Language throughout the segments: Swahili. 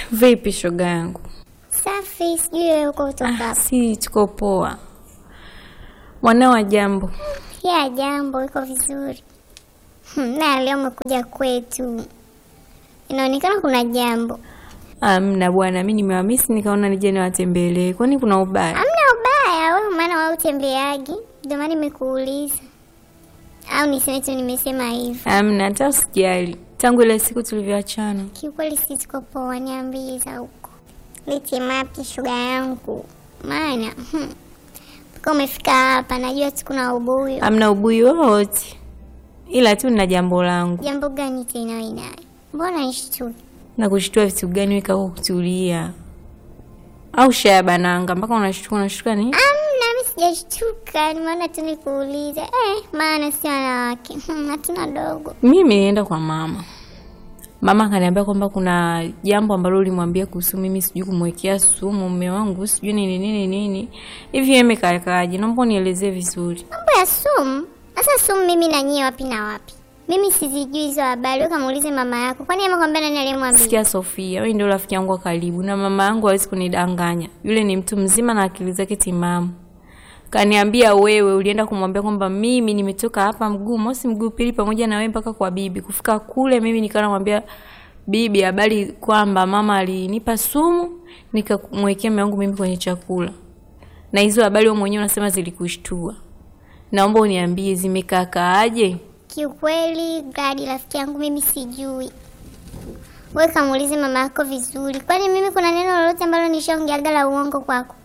Vipi shoga yangu? Safi, sijui wewe uko kutoka Ah, hapa. si tuko poa. Mwanao wa jambo. Ya jambo, iko vizuri. Hmm, na leo umekuja kwetu, inaonekana kuna jambo. Amna bwana, mi nimewamisi nikaona nije niwatembelee. Kwani kuna ubaya? Hamna ubaya wewe, maana wewe utembeagi, ndio maana nimekuuliza, au niseme tu nimesema hivi. Amna, hata usijali. Tangu ile siku tulivyoachana. Kiukweli si tuko poa, niambie za huko, lete mapya shoga yangu, maana hmm, mpaka umefika hapa, najua tu kuna ubuyu. Amna ubui wowote, ila tu nina jambo langu. Jambo gani tena wewe naye? Mbona nishtuki? Na kushtua vitu gani? Weka huko kutulia, au shaya bananga mpaka unashtuka. Unashtuka nini? Amna, mimi sijashtuka, nimeona tu nikuulize. Eh, maana si wanawake Hmm, hatuna dogo. Mimi nilienda kwa mama. Mama akaniambia kwamba kuna jambo ambalo ulimwambia kuhusu mimi, sijui kumwekea sumu mume wangu, sijui nini nini nini hivi. Yeye imekaekaje? Naomba unielezee vizuri. Mambo ya sumu? Sasa sumu mimi na nyie wapi na wapi? Mimi sizijui hizo habari, wewe kamuulize mama yako. Kwani amekwambia nani aliyemwambia? Sikia Sofia, wewe ndio rafiki yangu wa karibu na mama yangu hawezi kunidanganya. Yule ni mtu mzima na akili zake timamu. Kaniambia wewe ulienda kumwambia kwamba mimi nimetoka hapa mguu mosi mguu pili pamoja na wewe mpaka kwa bibi. Kufika kule mimi nikawa namwambia bibi habari kwamba mama alinipa sumu nikamwekea mume wangu mimi kwenye chakula. Na hizo habari wewe mwenyewe unasema zilikushtua. Naomba uniambie zimekakaaje? Kiukweli Gadi, rafiki yangu, mimi sijui. Wewe kamuulize mama yako vizuri. Kwani mimi kuna neno lolote ambalo nishaongeaga la uongo kwako?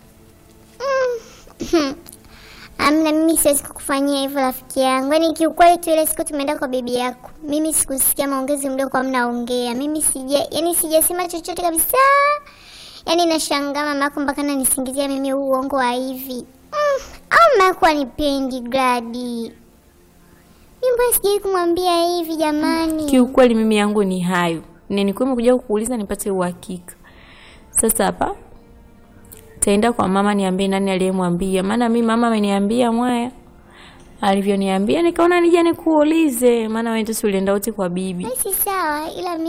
Mm. Amna, mimi siwezi kukufanyia hivyo rafiki yangu. Yaani kiukweli tu ile siku tumeenda kwa bibi yako, mimi sikusikia maongezi mliokuwa mnaongea. Mimi sija, yaani sijasema chochote kabisa. Yaani nashangaa mama yako mpaka ananisingizia mimi huu uongo wa hivi. Mm. Au mama yako anipendi Gladi? Mimi mbona sijai kumwambia hivi jamani? Kiukweli mimi yangu ni hayo, nilikuwa nimekuja kukuuliza nipate uhakika. Sasa hapa taenda kwa mama niambie nani aliyemwambia, maana mimi mama ameniambia mwaya alivyoniambia, nikaona nije nikuulize, maana wewe tu ulienda wote kwa bibi. Basi sawa, ila